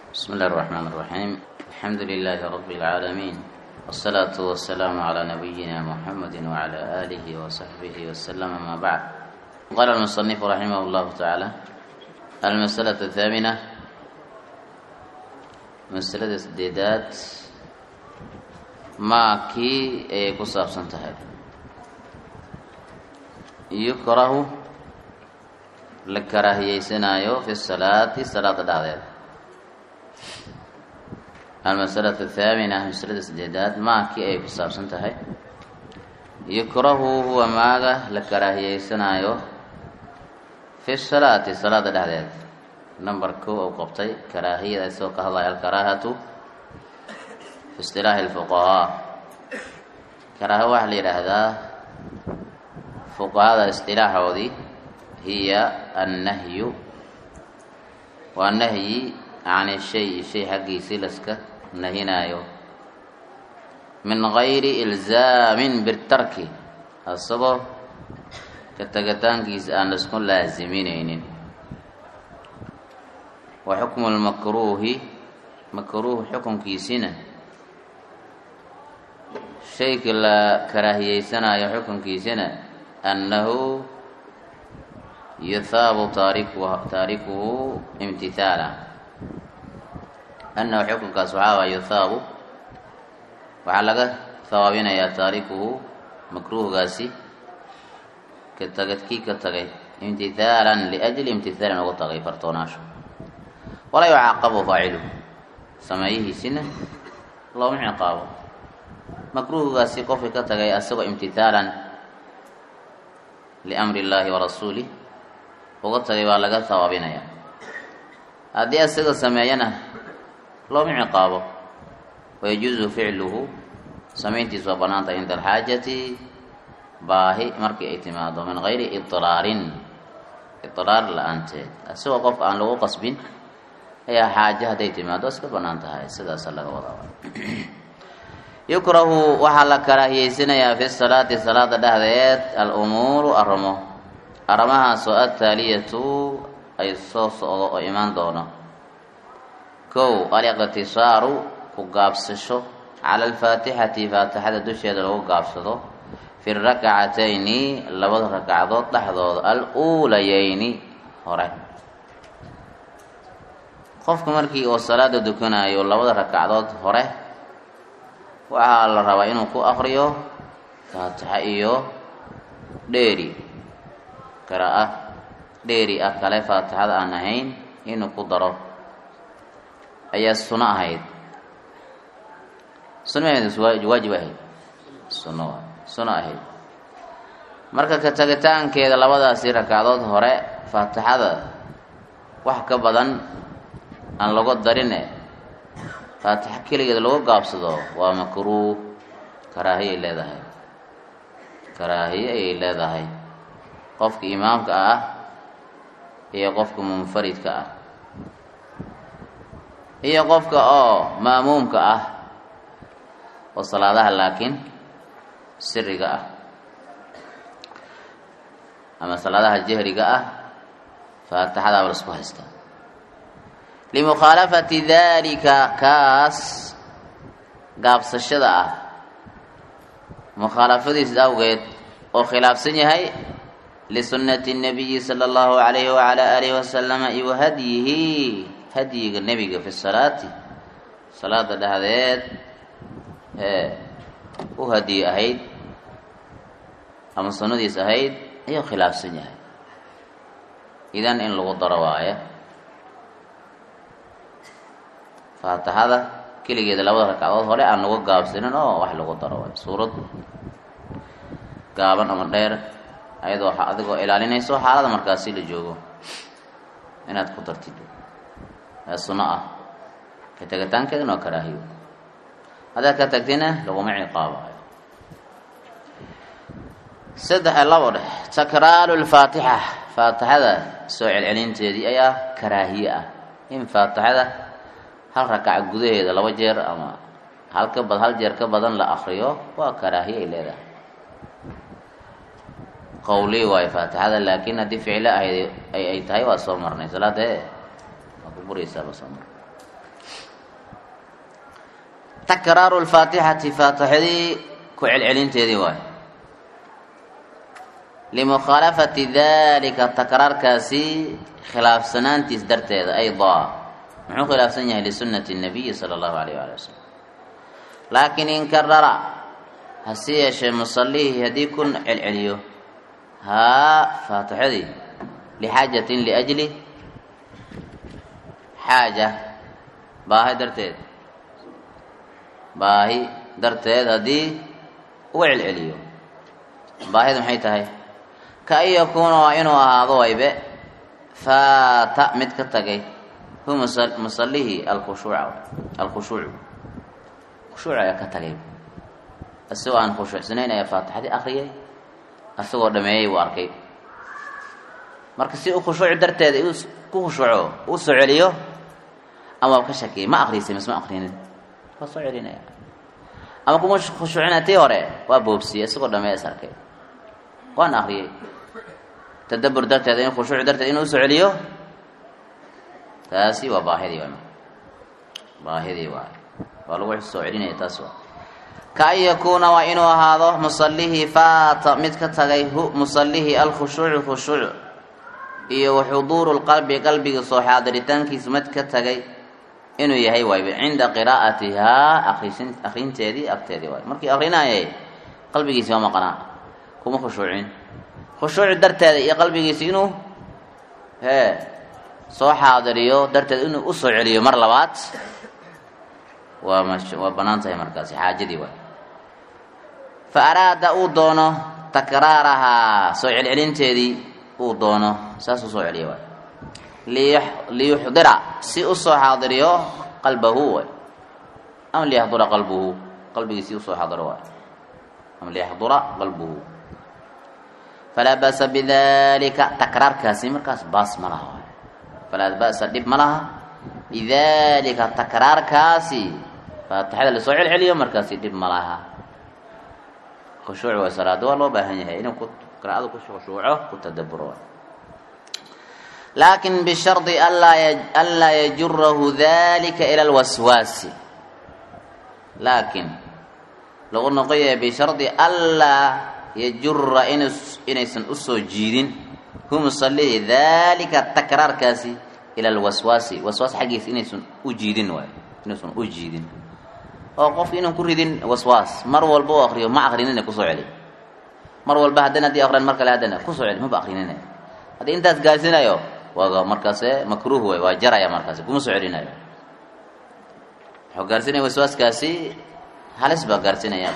بسم الله الرحمن الرحيم الحمد لله رب العالمين والصلاة والسلام على نبينا محمد وعلى آله وصحبه وسلم ما بعد قال المصنف رحمه الله تعالى المسألة الثامنة مسألة السديدات ما كي كصاب سنتهي يكره لكراهية سنايو في الصلاة صلاة دعوة المسألة الثامنة مسألة السديدات ما كي أي كصاب سنتهي يكره هو ماغا لكراهية سنايو في الصلاة صلاة دعوة نمبر كو أو قبطي كراهية سوق الله الكراهة في اصطلاح الفقهاء كراهة واحد لهذا فقهاء اصطلاح ودي هي النهي والنهي عن الشيء الشيء حقي سلسك نهينايو من غير إلزام بالترك الصبر كتغتان كيس أن نسكن لازمين وحكم المكروه مكروه حكم كيسنا شيء لا كراهية سنة حكم كيسنا أنه يثاب تاركه تاركه امتثالا أنه حكم كسحابة يثاب وعلق ثوابنا يا تاركه مكروه قاسي كتغت كي كتغي امتثالا لأجل امتثالا وتغي فرطوناش ولا يعاقب فاعله سمعيه سنة الله من عقابه مكروه قاسي قف كتغي أسوأ امتثالا لأمر الله ورسوله uga tagay waa laga hawaabinaya haddii asaga sameeyana looma ciqaabo wayajuuzu ficluhu samayntiisu waa banaanta cinda alxaajati baahi markii ay timaado min gayri idiraarin idiraar la-aanteed isagoo qof aan lagu qasbin ayaa xaaje hadday timaado iska banaan tahay sidaasa laga wadaa yukrahu waxaa la karaahiyeysanayaa fi salaati salaada dhexdeed al-umuuru aramo arrimahaasoo ataaliyatu ay soo socdo oo imaan doono kow aliqtisaaru ku gaabsasho cala alfaatixati faatixada dusheeda lagu gaabsado fi rakcatayni labada ragcadood dhexdooda al-uulayeyni hore qofka markii oo salaada dukanayo labada ragcadood hore waxaa la rabaa inuu ku akriyo faatixa iyo dheeri qira'a dheeri ah kale faatixada aan ahayn inuu ku daro ayaa suno ahayd sunaheedu waajib ahayd suno suno ahayd marka ka tagitaankeeda labadaasi rakacdood hore faatixada wax ka badan aan lagu darine faatixa keligeed lagu gaabsado waa makruuh karaahiye ay leedahay karaahiye ayay leedahay qofka imaamka ah iyo qofka munfaridka ah iyo qofka oo ma'muumka ah oo salaadaha laakiin siriga ah ama salaadaha jahriga ah faatixadaaba la isku haystaa limukhaalafati daalika kaas gaabsashada ah mukhaalafadiis awgeed oo khilaafsan yahay lisunati الnabiyi salى اllahu alayhi wala alihi wasalama iyo hadyihi hadyiga nebiga fi salaati salaada dhexdeed ee u hadiye ahayd ama sunnadiis ahayd ayuu khilaafsan yahay idan in lagu daro waayo faatixada keligeeda labada ragcadood hore aan lagu gaabsanin oo wax lagu daro waayo suurad gaaban ama dheer ayadoo adigoo ilaalinayso xaalada markaasi la joogo inaad ku dartid ee sunno ah ka tegitaankeedana waa karaahiyo haddaad ka tagtina laguma ciqaabayo saddex labo dheh takraaru lfaatixa faatixada soo celcelinteedii ayaa karaahiye ah in faatixada hal rakaca gudaheeda laba jeer ama hal ka bad hal jeer ka badan la akriyo waa karaahiye ay leedahay qawli waayo faatixada laakiin haddii ficlo ahayd ay ay tahay waa soo marnay salaada waa ku buraysaa ba soo marnay takraaru lfaatixati faatixadii ku celcelinteedii waay limukhaalafati dalika takraarkaasi khilaafsanaantiis darteeda aydaa muxuu khilaafsan yahay lisunati nabiyi sala allahu alayh waali wasalam laakiin in karara hase yeeshee musallihii haddii ku celceliyo haa faatixadii lixaajatin liajli xaaja baahi darteed baahi darteed haddii uu celceliyo baahidu maxay tahay ka an yakuuna waa inuu ahaado waybe faata mid ka tagay hu musallihii alkhushuuca alkhushuucu khushuuc ayaa ka tagay isagoo aan khushuucsanayn ayaa faatixadii akriyay isagoo dhameeyey uu arkay marka si uu khushuuc darteeda ku khushuuco uu soo celiyo ama ka shakiyay ma akrisay mise ma akrinin waa soo celinaya ama kuma khushuucina tii hore waa boobsiyey isagoo dhameeya is arkay waan akriyey tadabur darteeda in khushuuc darteed inuu usoo celiyo taasi waa baahidii waay baahidii waay waa lagu soo celinaya taas waa ka an yakuuna waa inuu ahaado musallihii faata mid ka tagay hu musallihii alkhushuucu khushuuc iyo waxuduuru lqalbi qalbiga soo xaadiritaankiisa mid ka tagay inuu yahay waayba cinda qiraa'atihaa akrisin akrinteedii agteedii waay markii akrinayay qalbigiisi ma maqnaa kuma khushuucin khushuuci darteeda iyo qalbigiisi inuu hee soo xaadiriyo darteed inuu usoo celiyo mar labaad waa mash waa bannaan tahay markaasi xaajadii waay fa araada uu doono takraarahaa soo celcelinteedii uu doono saasuu soo celiya waay liyuxdira si usoo xaadiriyo qalbahu waay ama liyaxdura qalbuhu qalbigiisi usoo xaadiro waay ama liyaxdura qalbuhu falaa ba'sa bidalika takraarkaasi markaas baas ma laha waay falaa ba'sa dhib ma laha bidalika takraarkaasi faatixada lasoo celceliyo markaasi dhib ma laha khushuuc waa salaada waa loo baahan yahay inuu ku qiraa'ada ku khushuuco ku tadaburo laakin bishardi anlaa yajurahu dalika ila lwaswaasi laakin lagu noqoyaya bishardi anlaa yajura inaysan usoo jiidin hu musallihi dalika takraarkaasi ila lwaswaasi waswaas xaggiisa inaysan u jiidin waay inaysan u jiidin oo qofka inaan ku ridin waswaas mar walba u akriyo ma akrinina kusoo celi mar walba haddana haddii akran mar kale haddana kusoo celi maba akrinina haddii intaas gaarsiinayo waa markaase makruuh way waa jaraya markaasi kuma soo celinayo wuxuu gaarsiinaya waswaaskaasi halis baa gaarsiinaya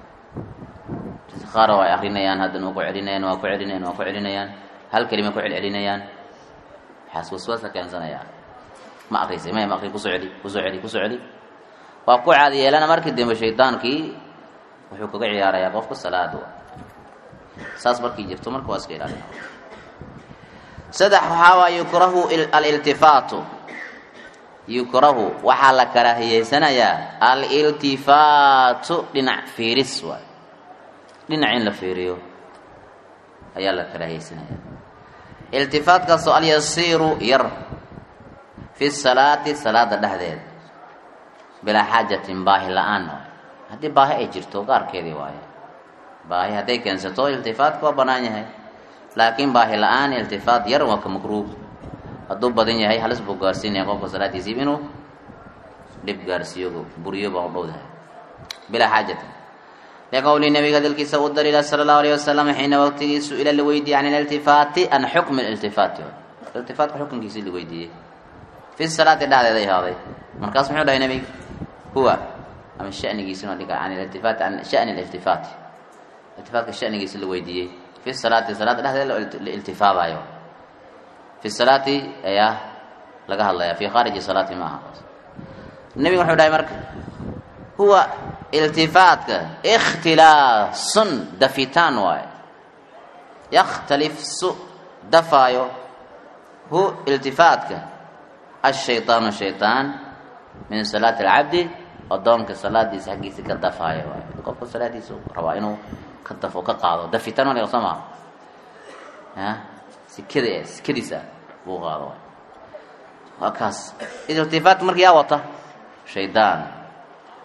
qaar waa akrinayaan haddana waa ku celinayaan waa ku celinayaan waa ku celinayaan hal kelima ku celcelinayaan waxaas waswaasa keensanaya ma akrisay maya ma akri kusoo celi kusoo celi kusoo celi waa ku caadi yeelana markii dambe shaydaankii wuxuu kaga ciyaarayaa qofka salaada saas markii jirto marka waa iska ilaalina saddex waxaa waa yukrahu aliltifaatu yukrahu waxaa la karaahiyeysanayaa aliltifaatu dhinac fiiris waay dhinac in la fiiriyo ayaa la karaahiyeysanaya iltifaatkaasoo alyasiiru yar fi salaati salaada dhexdeeda bilaa xaajatin baahi la-aan waay haddii baahi ay jirto gaarkeedii waaye baahi hadday keensato iltifaatka waa bannaan yahay laakiin baahi la-aan iltifaat yar waa ka makruuh hadduu badan yahay halis buu gaarsiinaya qofka salaadiisiib inuu dhib gaarsiiyo buriyo baa u dhowdahay bilaa xaajatin liqowli nabiga hadalkiisa u daliila sala allahu alayh wasalam xiina waqtigii su-ila la weydiiyey can ililtifaati an xukmi iltifaati iltifaatka xukunkiisii la weydiiyey fi salaati dhexdeeday ahaaday markaas muxuu dhahay nabiga huwa ama shanigiisina dhiga can ililtifaati can shani ililtifaati iltifaatka shanigiisi la weydiiyey fi salaati salaada dhexdeeda la iltifaadayo fi salaati ayaa laga hadlaya fi khaariji salaati ma aha nabiga wuxuu dhahay marka huwa iltifaatka ikhtilaasun dafitaan waaye yakhtalifsu dafaayo hu iltifaatka ashayطaanu shayطaan min salaati alcabdi adoonka salaadiisa xaggiisa ka dafaayo waay qofka salaadiisa rabaa inuu ka dafo ka qaado dafitaan waa laga soo maa ya sikada sikadiisa buu qaado waay waa kaas iltifaat marka yaa wata shaydaan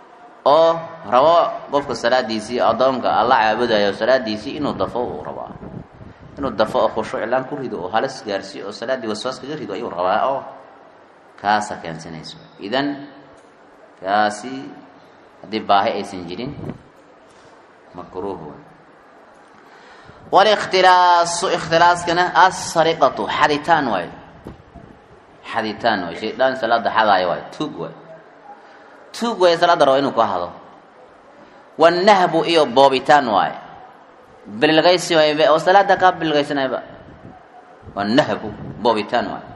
oo rabo qofka salaadiisii addoonka alla caabudayo salaadiisii inuu dafo uu rabaa inuu dafo oo khushuuc ilaan ku rido oo halis gaarsiiyo oo salaaddii waswaas kaga rido ayuu rabaa oo kaasa keensanayso idan kaasi haddii baahi aysan jirin makruuh wey walikhtilaasu ikhtilaaskana asariqatu xaditaan waayo xaditaan waay shaydaan salaada xadaayo waayo tuug waayo tuug waayo salaada rabo inuu ka hado wanahbu iyo boobitaan waayo bilgaysi waaybe oo salaada kaa bilgaysanayba wanahbu boobitaan waayo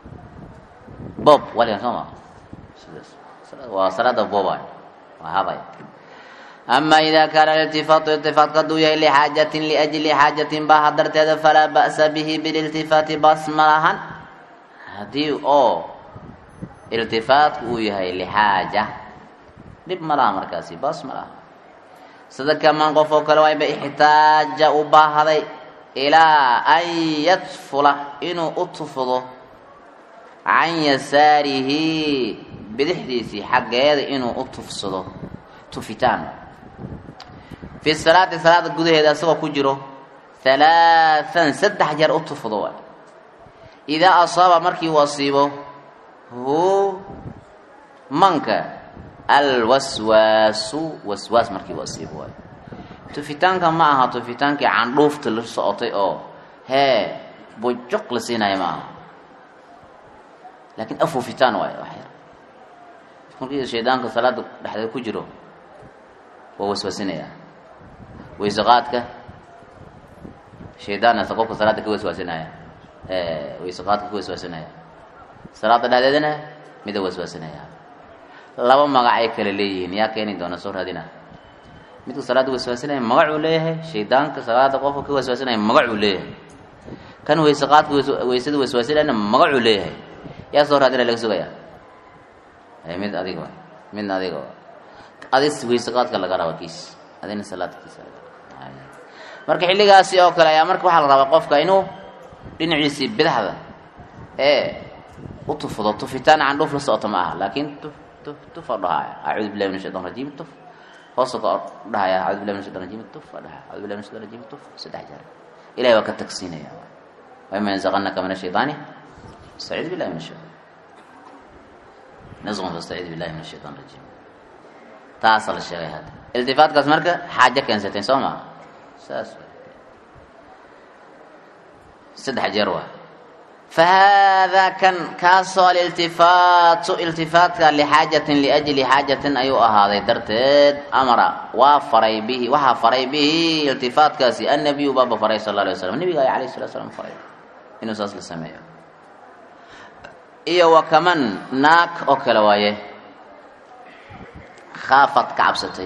boob waligan soo maa sidaas waa salaada boobaayo waa hadaya ama ida kaana iltifaatu iltifaatka hadduu yahay lixaajatin liajli xaajatin baaha darteeda falaa ba'sa bihi bililtifaati baas ma lahan haddii oo iltifaatku uu yahay lixaaja dhib ma laha markaasi baas ma laha sida kamaan qof oo kale waayba ixtaaja u baahday ilaa an yadfula inuu u tufdo can yasaarihi bidixdiisii xaggeeda inuu u tufsado tufitaan fi salaati salaada gudaheeda isagoo ku jiro halaathan saddex jeer u tufdo waay idaa asaaba markii uu asiibo hu manka alwaswaasu waswaas markii uu asiibo waay tufitaanka ma aha tufitaankii candhuufta la socotay oo hee bujuq la siinaya ma aha laakiin afuufitaan waay wax yar markii shaydaanka salaada dhexdeeda ku jiro waa waswaasinaya wayseqaadka shaydaanasa qofka salaada ka waswaasinaya wayseqaadka ka waswaasinaya salaada dhexdeedana mida waswaasinaya laba magac ay kale leeyihiin yaa keeni doona soo raadina midka salaada waswaasinaya magacuu leeyahay shaydaanka salaada qofka ka waswaasinaya magacuu leeyahay kan wayseqaadka waysada waswaasinayana magacuu leeyahay yaa soo raadina laga sugaya mid adiga midna adiga adis wayseqaadka laga raba kiis adina salaadkiisa marka xilligaasi oo kale ayaa marka waxaa la rabaa qofka inuu dhinaciisii bidaxda ee u tufdo tufitaan candhuuf la socoto ma aha laakiin tuf tuf tufa dhahaya acuudu billahi min shaytan rajiim tuf hoosa ka dhahaya acuudu billahi min shaytan rajiim tuf dhahaya acuudu billahi min shaytan rajiim tuf saddex jeer ilahay waa ka tagsiinaya wama yanzaqanaka min ashaytaani fastaciid billahi min ashaytan nasqun fastaciid billahi min ashaytan rajiim taasaa la sheegay hadda iltifaatkaas marka xaajo keensatay soo maa saas saddex jeer waa fa haadaa kan kaasoo aliltifaatu iltifaatka lixaajatin liajli xaajatin ayuu ahaaday darteed amara waa faray bihi waxaa faray bihi iltifaatkaasi annabiyu baaba faray sal la alay waslam nabiga ay alayh salatu slam faray inuu saas la sameeyo iyo wa kaman naag oo kale waaye khaafad ka cabsatay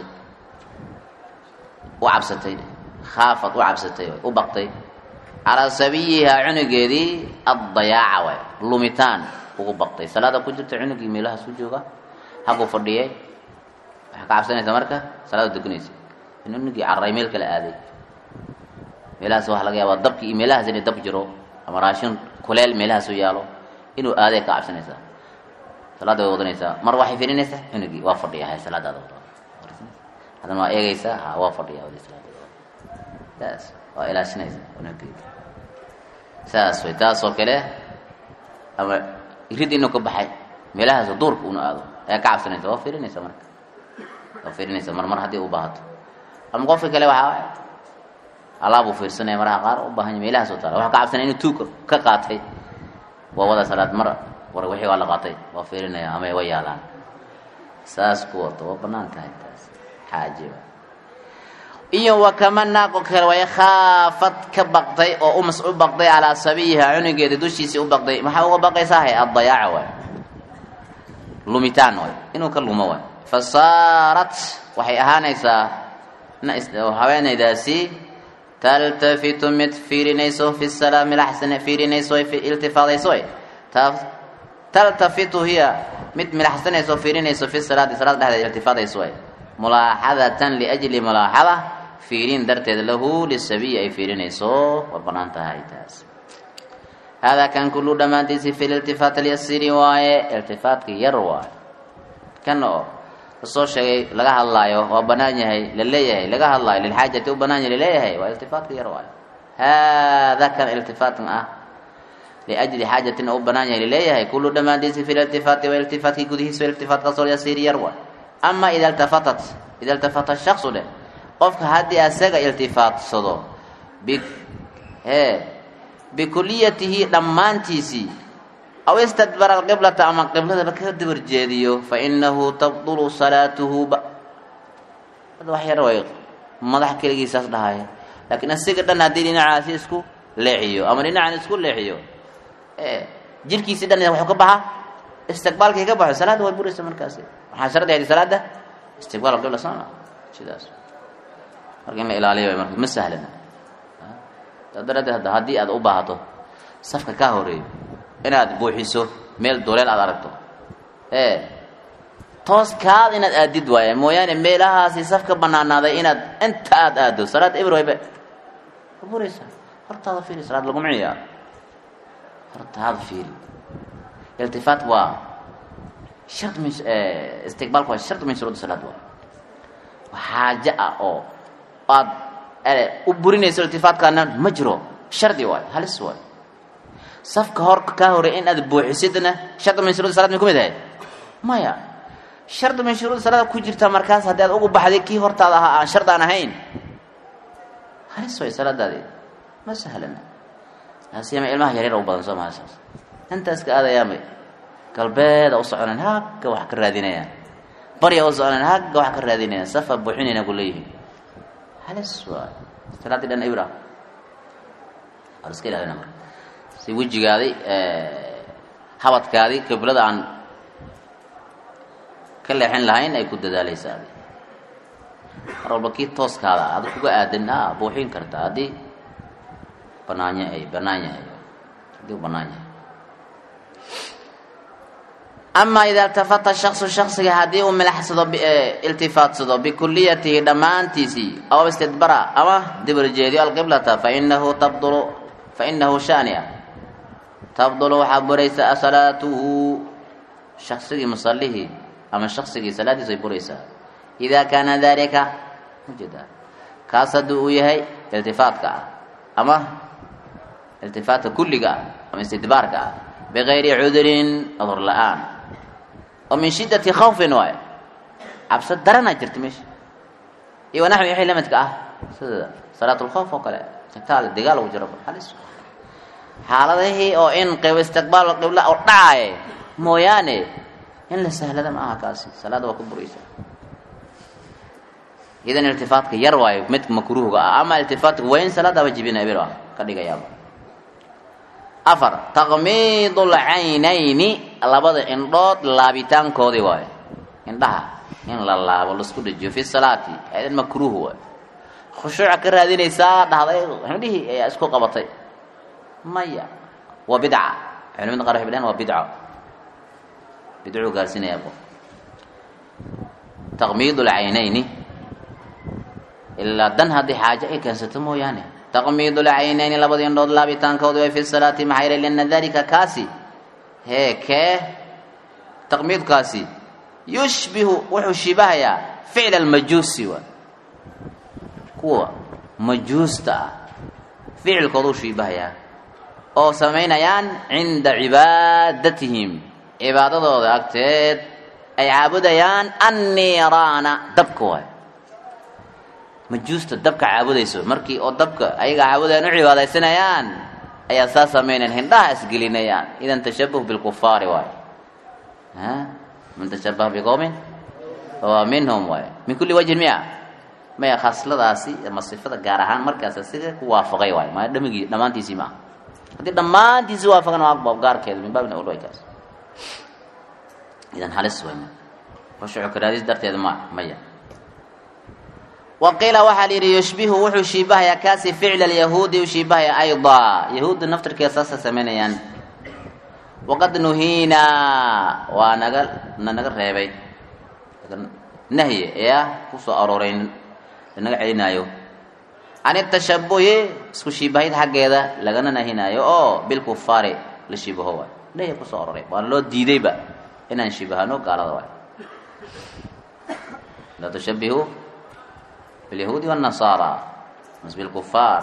u cabsatay khaafad u cabsatay u baqtay calaa sabiyihaa cunugeedii addayaaca waay lumitaan ugu baqtay salaada ku jirta cunugii meelahaas ku jooga haguu fadhiyay waxaa ka cabsanaysa marka salaada dukanaysa in cunugii carray meel kale aaday meelahaas waxaa laga yaabaa dabki iyo meelahaas inay dab jiro ama raashin kuleel meelahaas u yaalo inuu aaday ka cabsanaysaa salaada way wadanaysaa mar waxay firinaysaa cunugii waa fadhiya hay salaadaada wada haddana waa eegaysaa ha waa fadhiya wadi salaada saas waa ilaashinaysaa cunugeeda saas way taasoo kale ama rid inuu ka baxay meelahaas duurka una aado ayaa ka cabsanaysa waa firinaysa marka waa firinaysa mar mar haddii u baahato ama qofka kale waxaa alaabuu fiirsanaya maraha qaar u baahanya meelahaas u taala waxaa ka cabsanaya inuu tuuka ka qaatay waa wada salaad mar war wixii waa la qaatay waa fiirinaya ama way yaalaan saas ku wato waa banaan tahay taas xaajiba iyo wa kama naaqo kale way khaafad ka baqday oo umas u baqday calaa sabiyiha cunugeeda dushiisii u baqday maxaa uga baqaysaa addayaaca waay lumitaan waay inuu ka lumo waay fa saarat waxay ahaanaysaa haweenaydaasi taltafitu mid fiirinayso fi salaami laxsan fiirinayso iltifaadayso taltafitu hiya mid milaxsanayso fiirinayso fi salaati salaada dhexdeeda iltifaadayso way mulaaxadatan liajli mulaaxada fiirin darteed lahu lisabiyi ay fiirinayso waa banaan tahay taas haadaa kan kullu dhammaantiisi fi liltifaat alyasiri waaye iltifaatka yar waaye kan oo lasoo sheegay laga hadlaayo waa banaan yahay la leeyahay laga hadlaayo lilxaajati u banaan yahay laleeyahay waa iltifaatka yar waayo hada kan iltifaatkan ah liajli xaajatin u banaan yahay laleeyahay kullu dhammaantiisi fi liltifaati wa iltifaatkii gudihiisa iltifaatkaasoo yasiir yar waay ama ida iltafatat ida iltafata shaksu dheh qofka haddii asaga iltifaatsado bi e bikuliyatihi dhammaantiisii aw istadbara alqiblata ama qibladaba ka dabar jeediyo fa inahu tabdulu salaatuhu ba hadda wax yar way madax keligiisaas dhahaya laakiin asiga dhan haddii dhinacaasi isku leexiyo ama dhinacan isku leexiyo e jirkiisii dhan wuxuu ka baxa istiqbaalkii ka baxo salaadda way buraysa markaasi waxaa shardi ahayd salaada istiqbaal qibla sama sidaas marka in la ilaaliyo way marka ma sahlana saa daraaddeed hadda haddii aad u baahato safka ka horeeyo inaad buuxiso meel doleel aad aragto ee tooskaad inaad aadid waaya mooyaane meelahaasi safka banaanaaday inaad inta aad aado salaad ibroybe ka buraysa hortaada fiiri salaad laguma ciyaaro hortaada fiiri iltifaat waa shart min istiqbaalku waa shart min shuruud salaad waa waa xaaje ah oo aad u burinayso iltifaatkaana ma jiro shardi waayo halis waayo safka hor kaa horey in aad buuxisidna shardi min shuruud salaad may ku mid ahayd maya shardi min shuruud salaada ku jirta markaas haddii aad ugu baxday kii hortaada ahaa aan shard aan ahayn halis waayo salaadaadi ma sahlana asiyama ilmaha yaryar u badan soo maha saas intaas ka aadayaamay galbeeda u soconeen hagga wax ka raadinayaan barya u soconeen hagga wax ka raadinayaan safa buuxinayna ku leeyihiin halis waay salaaddii dhan ibra waa la iska ilaalina marka si wejigaadi habadkaadi qiblada aan ka leexin lahayn ay ku dadaaleysaa adi mar walba kii tooskaada adi kuga aadan a buuxin karta haddii banaanya ay banaan yahay haddii u banaan yahay ama ida iltafata shaksu shaksiga haddii uu milaxsado iltifaatsado bikuliyatihi dhammaantiisii aw istidbara ama dibarjeediyo alqiblata fainahu tabdulu fainahu shania tabdulu waxaa buraysaa salaatuhu shaksigii musalihii ama shaksigii salaadiisu ay buraysaa idaa kaana dalika ujeeda kaas haddii uu yahay iltifaatka ah ama iltifaatka kulliga ah ama istidbaarka ah bigayri cudurin cudur la-aan oo min shiddati khawfin waayo cabso daranaa jirta meesha iyo wanaxwi wixii lamidka ah sida salaatulkhawf oo kale qitaal dagaal ugu jiro halis xaaladihii oo in qib istiqbaal qibla oo dhacaaye mooyaane in la sahlada ma aha kaasi salaada waa ku buraysa idan iltifaatka yar waayo midka makruuhga ah ama iltifaatka weyn salaadaba jibina bir ah ka dhigayaaba afar taqmiidul caynayni labada indhood laabitaankoodii waayo indhaha in la laabo laisku dhajiyo fi salaati idan makruuh waayo khushuuca ka raadinaysaa dhahday indhihii ayaa isku qabatay maya waa bidca culimada qaar waxay dhahan waa bidco bidcuu gaarsiinaya qof taqmiid lcaynayni ilaa dan haddii xaaje ay keensato mooyaane taqmiid lcaynayni labada indhood laabitaankooda way fi salaati maxaa yeelay liana dalika kaasi hee kee taqmiidkaasi yushbihu wuxuu shibahayaa ficla almajuusi wa kuwa majuusta ah ficilkooda u shibahayaa oo samaynayaan cinda cibaadatihim cibaadadooda agteed ay caabudayaan anniiraana dabka waay majuusta dabka caabudayso markii oo dabka ayaga caabudayaan u cibaadaysanayaan ayaa saa samaynayan hindhaha isgelinayaan idan tashabuh bilkufaari waay man tashabaha biqowmin fahuwa minhum waay min kulli wajhin miya maya khasladaasi ama sifada gaar ahaan markaas asiga ku waafaqay waay maa dhamigii dhammaantiisii maaha haddii dhammaantiisii waafaqan waa gaarkeeda min baabina ulway kaas idan halis way khushuucu karaadis darteeda ma maya wa qiila waxaa la yidhi yushbihu wuxuu shiibahayaa kaasi ficla alyahuudi u shiibahaya aydaa yahuudda naftirkeeda saasay samaynayaan waqad nuhiinaa waa naga na naga reebay nahyi ee ah kusoo arooray naga celinaayo can itashabuhi isku shiibahid xaggeeda lagana nahinaayo oo bilkufaari la shiibaho waay nahyi kusoo arooray waana loo diidayba inaan shibahano gaalada waay laa tushabihuu bilyahuudi wاnnasaara mas bilkufaar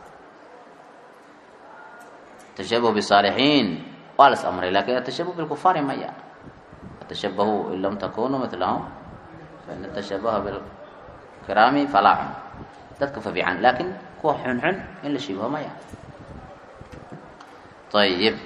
tashabuh bisaalixiin waa las amray lakin atashabuh bilkufaari maya atashabahuu in lam takunuu milahum fain tashabaha bilkiraami falaaxun dadka fa fiican laakin kuwa xunxun in la shibaho maya ayib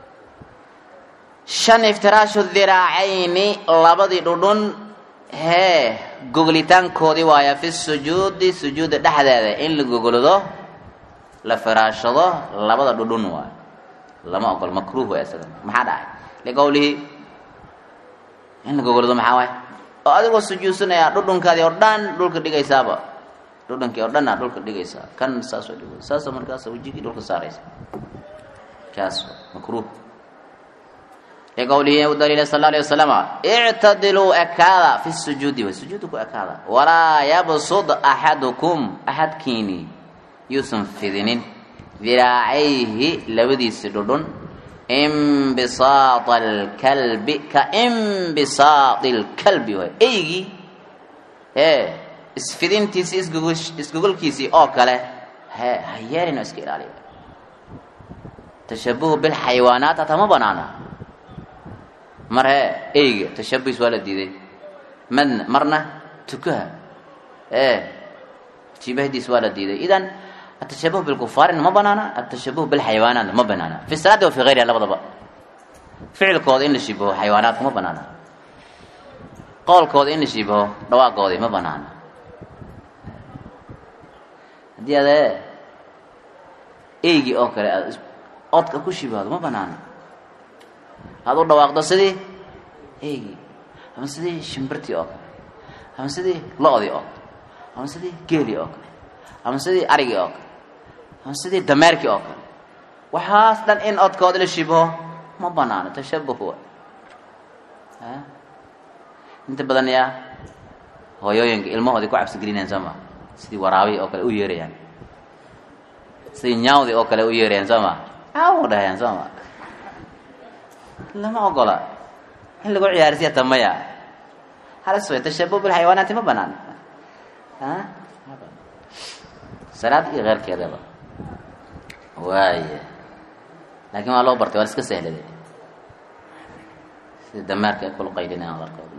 shan iftiraashu dhiraacayni labadii dhudhun hee goglitaankoodii waaya fi sujuudi sujuudda dhexdeeda in la gogoldo la firaashado labada dhudhun waayo lama ogol makruuh waay isaga maxaa dhacay liqowlihi in la gogoldo maxaa waay oo adigoo sujuudsanaya dhudhunkaadii oo dhan dhulka dhigaysaaba dhudhunkii oo dhan aa dhulka dhigaysaa kan saasoo dhig saasoo markaas wejigii dhulka saaraysa kaas makruuh liqowlihi u daliila sal alay wasalam ictadiluu ekaada fi sujuudi way sujuudda ku ekaada walaa yabsud axadukum axadkiini yuusan fidinin diraacayhi labadiisi dhudhun imbisaada alkalbi ka imbisaadi lkalbi way eygii ee isfidintiisi isgogol isgogolkiisii oo kale he ha yeelin oo iska ilaaliya tashabuhu bilxayawaanaat hataa ma banaana mar hee eyga tashabuhis waa la diiday madna marna tukaha ee jibahdiis waa la diiday idan atashabuh bilkufaarina ma banaana atashabuh bilxayawaanaatna ma banaana fi salaati wa fi gayriha labadaba ficilkooda in la shibaho xayawaanaadka ma banaana qowlkooda in la shibaho dhawaaqoodii ma banaana haddii adee eygii oo kale aad odka ku shibahdo ma banaana aada u dhawaaqdo sidii eygii ama sidii shimbirtii oo kale ama sidii lo-dii oo kale ama sidii geelii oo kale ama sidii arigii oo kale ama sidii dameerkii oo kale waxaas dhan in odkooda la shibaho ma banaano tashabuh wa inta badan yaa hooyooyinka ilmahoodii ku cabsigelinayaan soo ma sidii waraabi oo kale u yeerayaan sidii nyaawdi oo kale u yeerayaan soo ma aawu dhahayaan soo ma lama ogola in lagu ciyaarsiya tamaya halis way tashabuh bilxayawaanaati ma banaan salaad iyo keyrkeedaba waaya laakiin waa loo bartay waa iska sahladay sida damaarka ay kula qaydinayaan qarkood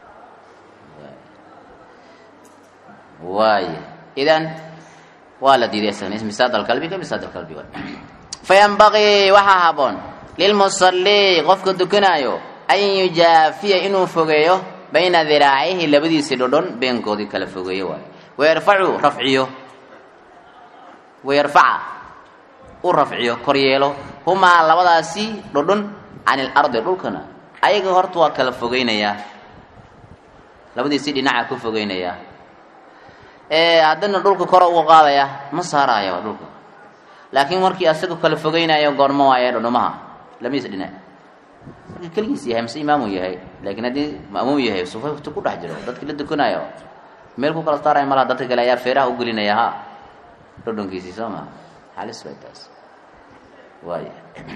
waaya idan waa la diiday isagana misaad alkalbi ka misaad alkalbi waay fayanbagii waxaa haboon lilmusalii qofka dukanaayo an yujaafiya inuu fogeeyo bayna diraacihi labadiisii dhodhon beenkoodii kala fogeeyo waayo wayarfacu rafciyo wayarfaca u rafciyo kor yeelo humaa labadaasi dhodhon can ilardi dhulkana ayaga horta waa kala fogeynayaa labadiisii dhinaca ku fogeynayaa haddana dhulka kore uga qaadaya ma saaraayo dhulka laakiin markii asaga kala fogeynayo goormo waaye dhodhomaha labadiisa dhinac markii keligiis yahay mise imaamuu yahay laakiin haddii ma'muum yahay sufafta ku dhex jiro dadkii la dukanaayo meel ku kala saaraya malaha dadka kale ayaa feeraha u gelinaya ha dhodhonkiisii soo maa halis way taas waay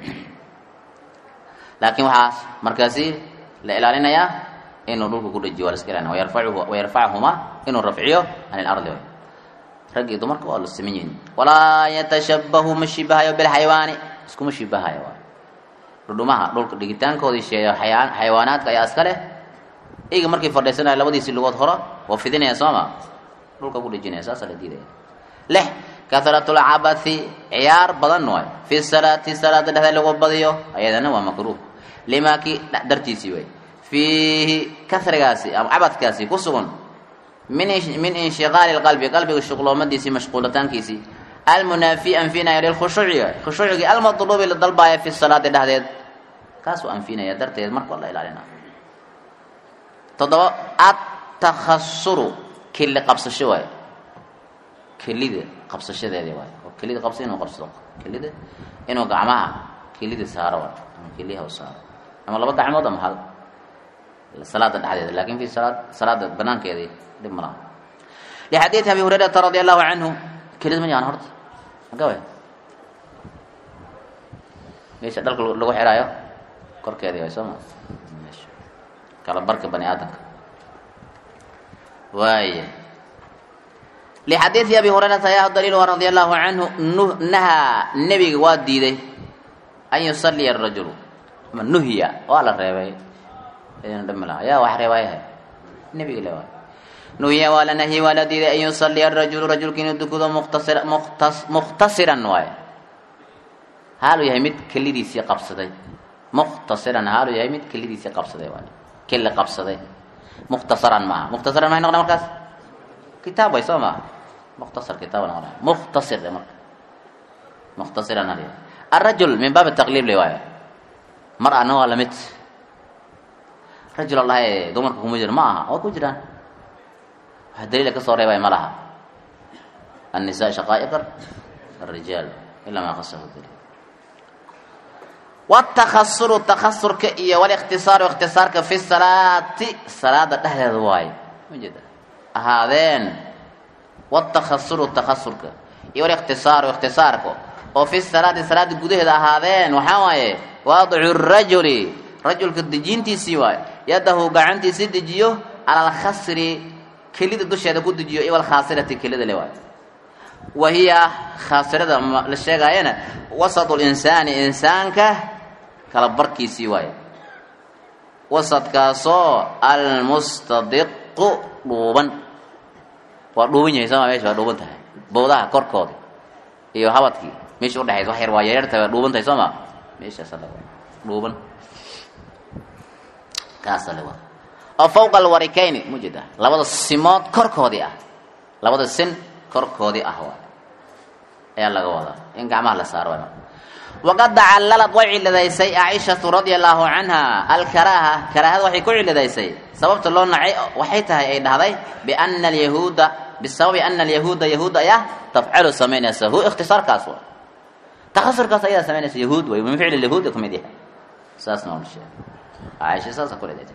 laakiin waxaas markaasi la ilaalinayaa inuu dhulka ku dhajiyo waa la iska ilaalina wayarfacuhu wayarfachumaa inuu rafciyo can ilardi rag iyo dumarka waa la siman yihin walaa yatashabahu ma shibahayo bilxayawaani iskuma shibahayo waay dhudhumaha dhulka dhigitaankoodii sheeyo xayaan xayawaanaadka ayaa iska leh eyga markii fadhiisanayo labadiisii lugood horo waa fidinaya sooma dhulka ku dhejinaya saasaa la diidaya lix kahratu lcabathi ciyaar badan waay fi salaati salaada dhexdeed lagu badiyo ayadana waa makruuh limaakii dartiisii way fiihi kasrigaasi ama cabadkaasi ku sugan min min inshiqaali lqalbi qalbiga shuqloomadiisii mashquulitaankiisii almunaafi anfinaya lilkhushuuci khushuucigii almatluubi la dalbaaya fi salaati dhexdeed kaasuu anfinaya darteed marka waa la ilaalina toddoba atakhasuru kili qabsasho waay kelida qabsashadeedi waay oo kelida qabsa inuu qabsado kelida inuu gacmaha kelida saaro waay ama keliyaha u saaro ama laba gacmood ama hal salaada dhexdeeda lakin fi salaad salaada banaankeedii dhib ma laha lixadiidi abi hurayrata radi allahu canhu kelida ma yaqaan horta magawe meesha dhalka lagu xiraayo korkeedii way soo ma meesha kala barka bani aadamka waaya lixadiidi abi hurayrata ayaa daliil radi allahu canhu nahaa nebiga waa diiday an yusaliya arajulu ama nuhya waa la reebay dhami laha yaa wax reebayahay nebiga le waay nuhya waa la nahyi waa la diiday an yusaliya arajulu rajulka inuu dukudo muqtasir muqtas muqhtasiran waaye haaluu yahay mid kelidiisii qabsaday muqhtasiran haaluu yahay mid kelidiisii qabsaday waay keli qabsaday mukhtasaran maaha mukhtasaran maxay noqda markaas kitaab way soo maaha mukhtasar kitaab noqda mukhtasir de marka mukhtasiran hal arajul min baab taqliib le waayo mar ana waa lamid rajul allahi dumarka kuma jiro ma aha waa ku jiraan wax daliila kasoo reebay ma laha النساء شقائق الرجال إلا ما خصه الدليل والتخصر التخصر كإيا والاختصار واختصارك في الصلاة صلاة ده واي مجد هذين والتخصر التخصر إيا والاختصار واختصارك وفي الصلاة صلاة قده هذين وحاوي واضع الرجل رجل كدجينتي سواي يده قعنتي سدجيو على الخسر كليد الدشة قد جيو إيا والخاسرة كليد لواي وهي خاسرة للشيغاينا وسط الإنسان إنسانك kala barkiisii waaye wasadkaasoo almustadiqu dhuuban waa dhuuban yahay sooma mesha waa dhuuban tahay bowdaha korkooda iyo habadkii meesha udhexaysa wax yar waa yaryartahay waa dhuuban tahay soo ma meeshaasa la dhuuban kaasa la wada oo fawqa alwarikayni mujeda labada simood korkoodii ah labada sin korkoodii ah waay ayaa laga wadaa in gacmaha la saaro waay waqad tacallalad way ciladaysay caaishatu radia allaahu canha alkaraaha karaahada waxay ku ciladaysay sababta loo nacay waxay tahay ay dhahday biana alyahuuda bisababi ana alyahuuda yahuud ayaa tafcalu samaynaysa hu ikhtisaarkaas wa takhasurkaas ayadaa samaynaysa yahuud way min ficli yahuud ka mid yahay saasna waa sheegay caaisha saasa ku ciladaysay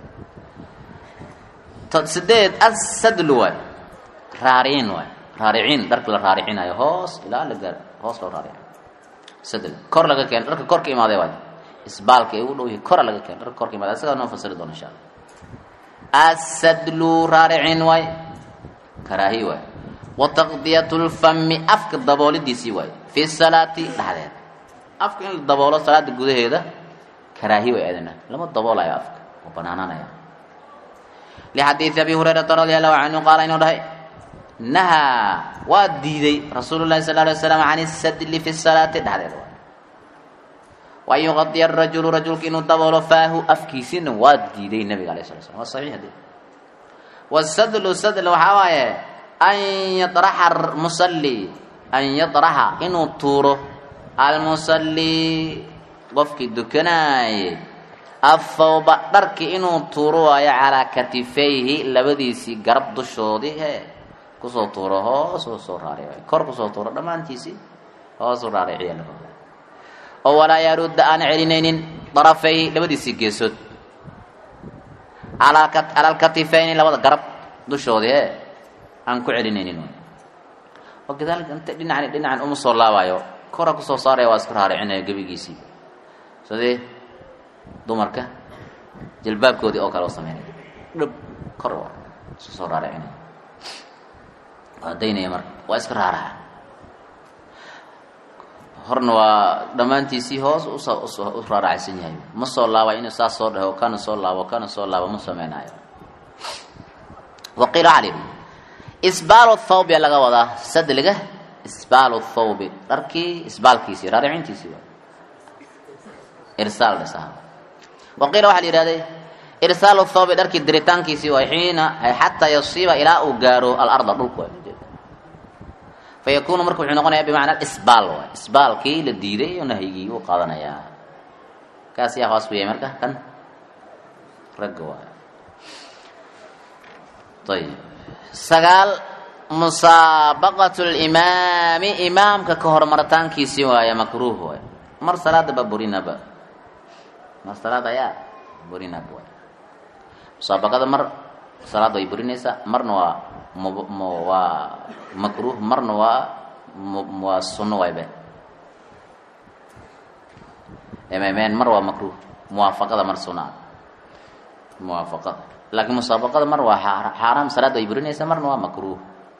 sideed asadlu waay raariciin waay raariciin dharka la raaricinayo hoos ilaa la gaar hoos loo raarico sadl kor laga keeno dharka kor ka imaaday waay isbaalka ay ugu dhow yihi kora laga keeno dharka kor ka imaaday asagaa noo fasiri doona insha allah asadlu raaricin waay karaahi waay wa taqdiyatu lfami afka daboolidiisii waay fi salaati dhexdeeda afka in la daboolo salaada gudaheeda karaahi way aadana lama daboolayo afka oo banaananaya lixadiidi abi hurayrata radia allahu canhu qaala inuu dhahay nahaa waa diiday rasuulu lahi sal alay slam can isadli fi salaati dhexdeeda waan yuqadiya arajulu rajulka inuu daboolo faahu afkiisina waa diiday nabiga alayh sala slam waa saxiix de wasadlu sadl waxaa waaye an yadraxa musalli an yadraxa inuu tuuro almusalli qofkii dukanaaye athawba dharki inuu tuuro waayo calaa katifayhi labadiisii garab dushoodii he kusoo tuuro hoos u soo raaric kor kusoo tuuro dhammaantiisii hoos u raariciya laga oo walaa yarudda aan celinaynin darafayhi labadiisii geesood cala alkatifayni labada garab dushoodii e aan ku celinaynin oo kadaalika inta dhinacan dhinacan uma soo laabaayo kora kusoo saaraya waa isku raaricinaya gebigiisii sidii dumarka jalbaabkoodii oo kale oo sameynaya dhab kor isku soo raaricinaya waa daynaya marka waa iska raaraca horna waa dhammaantiisii hoos u raaracaysan yahay ma soo laaba inuu saas soo dhaho kana soo laabo kana soo laabo ma sameynaayo waqiila waxaa lihi isbaalu thawbi laga wadaa sadliga isbaalu thawbi dharkii isbaalkiisii raaricintiisii waa irsaal dhisaha waqiila waxaa la yidhahday irsaalu thawbi dharkii diritaankiisii waa xiina xataa yasiiba ilaa uu gaaro alarda dhulku waa fayakunu marka wuxuu noqonayaa bimacnaa isbaal waay isbaalkii la diiday oo nahyigii uu qaadanayaa kaas yaa hoos ku yahay marka kan ragga waay ayib sagaal musaabaqatu limaami imaamka ka hormaritaankiisii waaya makruuh waay mar salaada ba burinaba mar salaada ayaa burinaba waay musaabaqada mar salaada way burinaysaa marna waa m waa makruuh marna waa waa sunno waybe mmn mar waa makruuh muwaafaqada mar sunaa muwaafaqada laakiin musaabaqada mar waa xaaraam salaad way burinaysaa marna waa makruuh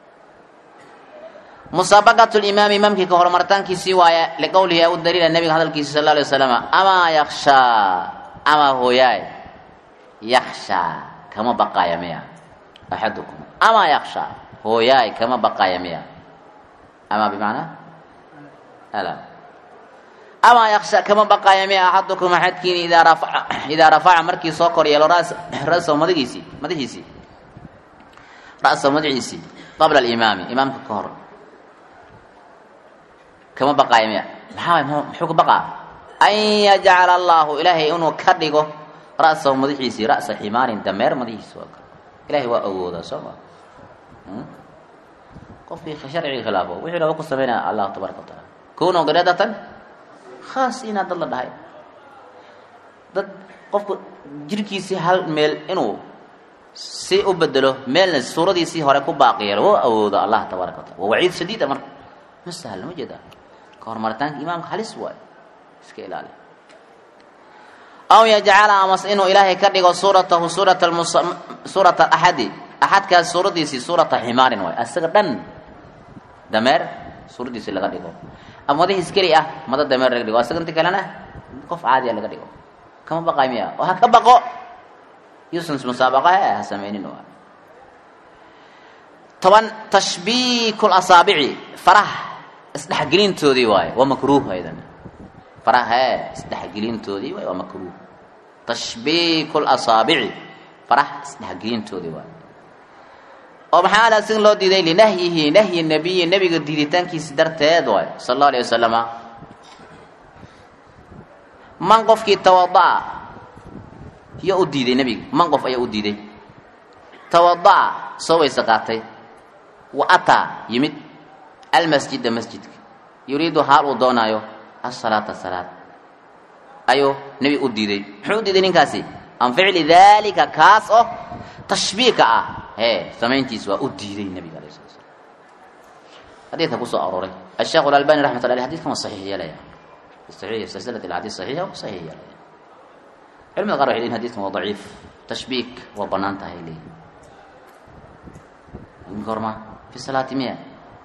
musaabaqatu limaami imaamkii ka horumartaankiisii waaya liqowlihi u daliila nabiga hadalkiisa sal alay wasalam amaa yakshaa amaa hooyaay yakshaa kama baqaaya miya axadukum amaa yakshaa hooyaay kama baqaaya miya amaa bimacnaa ala amaa yaksha kama baqaaya miya axadukum axadkiini idaa rafaca idaa rafaca markii soo kor yeelo ras rasaw madagiisii madaxiisii ra'saw madaxiisii qabla alimaami imaamka ka hor kama baqaaya miya maxaa muxuu ka baqaa an yajcala allahu ilaahay inuu ka dhigo ra'sahu madaxiisii ra'sa ximaarin dameer madaxiisi waa kale ilahay waa awoodaa soo ma qofkii sharcigi khilaafo wuxuu raba ku sameynaya allah tabaraka wa taala kuno gadadatan khaas inaa dad la dhahay dad qofku jirkiisii hal meel inuu si u bedelo meelna suuradiisii hore ku baaqi yeelo waa awooda allah tabaaraka wa taala waa waciid shadiida marka ma sahla ma jeedaa ka hormaritaanka imaamka halis waayo iska ilaali aw yajcala amas inuu ilaahay ka dhigo suuratahu suurata suurata axadi axadkaas suuradiisii suurata ximaarin waay asaga dhan dameer suuradiisii laga dhigo ama madaxiis keli ah mada dameer laga dhigo asaga inti kalena qof caadiya laga dhigo kama baqay miya oo ha ka baqo yuusan musaabaqa he ha sameynin waay toban tashbiiku lasaabici farah isdhexgelintoodii waaye waa makruuh aydan farah he isdhexgelintoodii waay waa makruuh tashbiiku lasaabici farah isdhexgelintoodii waaye oo maxaa ala sin loo diiday linahyihi nahyi nabiyi nebiga diiditaankiisi darteed waay sala allahu alayh wasalama man qofkii tawada'a yo u diiday nebiga man qof ayaa u diiday tawada'a soo weyse qaatay wa ataa yimid almasjida masjidka yuriidu haal uu doonaayo asalaata salaad ayuu nebi u diiday muxuu u diiday ninkaasi an ficli daalika kaas oo tashbiika ah hee samayntiis waa u diiday nebiga alay sala slam xadiidka kusoo arooray asheekh alalbani raxmat lla aleh xadidkan waa saxiix yeelaya saxiix silsilat alxadiid saxiixa waa saxiix yeelaya culimada qaar waxay leeyihin hadidkan waa daciif tashbiik waa banaan tahay leeyihin gorma fi salaati miya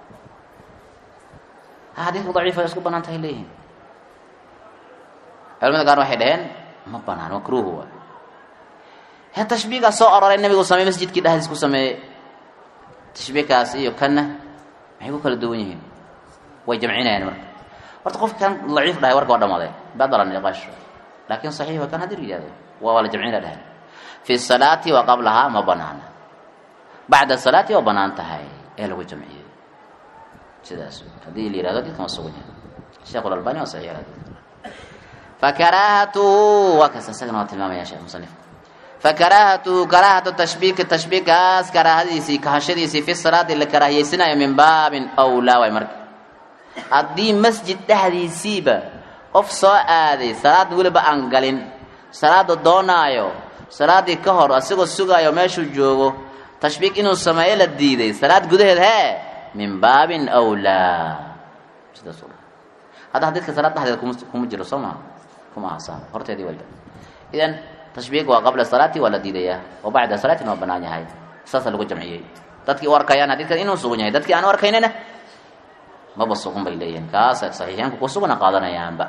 ha xadiidku daciif ay isku banaan tahay leeyihin culimada qaar waxay dhaheen ma banaan makruuh waay he tashbiigaa soo aroray nabigu sameey masjidkii dhexdiis ku sameeyey tashbiikaas iyo kanna maxay ku kala duwan yihiin way jamcinayaan marka horta qofka kan daciif dhahay warka waa dhamaaday badala niqaash laakin saxiix waa kan haddii yihahdo waa la jamcina dhahay fi salaati wa qablahaa ma banaana bacda salaati waa banaan tahay ee lagu jamciyey sidaas haddii la yihahdo dadkan waa sugan yahay sheekh albani waa saxiix fakaraahatuhu waa kas isagana waa tilmaamaya sheekh musanif fakaraahatuhu karaahatu tashbiiki tashbiikaas karaahadiisii kahashadiisii fi salaati la karaahiyeysanayo min baabin awlaa waay marka haddii masjid dhexdiisiiba qof soo aaday salaad weliba aan galin salaada doonaayo salaadii ka hor asigoo sugaayo meeshuu joogo tashbiik inuu sameeyo la diiday salaad gudaheed hee min baabin awlaa sidaas hadda xadiidka salaad dhexdeeda kuma kuma jiro soo maa kuma aha horteedii walba idan tashbiik waa qabla salaati waa la diidayaa oo bacda salaatina waa banaan yahay saasa lagu jamciyey dadkii u arkayaan xadiidkan inuu sugan yahay dadkii aan u arkaynina maba sugan bay leeyihiin kaas saxiixyaanku ku sugana qaadanayaanba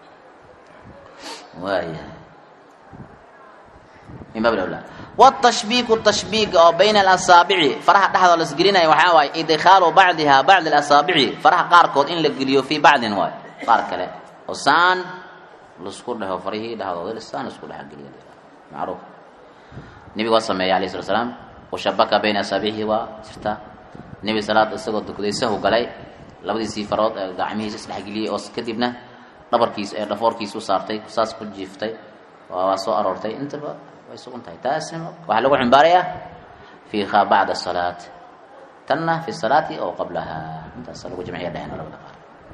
waaya min baab awlaa watashbiiku tashbiiga oo bayna alasaabici faraha dhexdoo la isgelinaya waxaa waaye idkhaalu bacdiha bacdi alasaabici faraha qaarkood in la geliyo fii bacdin waay qaar kale oo saan laisku dheho farihii dhexdooda saan laisku dhexgeliyo macruuf nebiga waa sameeya alayh slat slaam washabaka bayna asaabixihi waa jirta nebi salaad isagoo dukaday sahu galay labadiisii farood ee gacmihiisa isdhexgeliyey oo kadibna dhabarkiis ee dhafoorkiisa u saartay saas ku jiiftay waa soo aroortay intaba way sugan tahay taasna waxaa lagu ximbaarayaa fiiha bacda salaat tanna fi salaati oo qablaha intaasa lagu jamciya dheheen labada qaar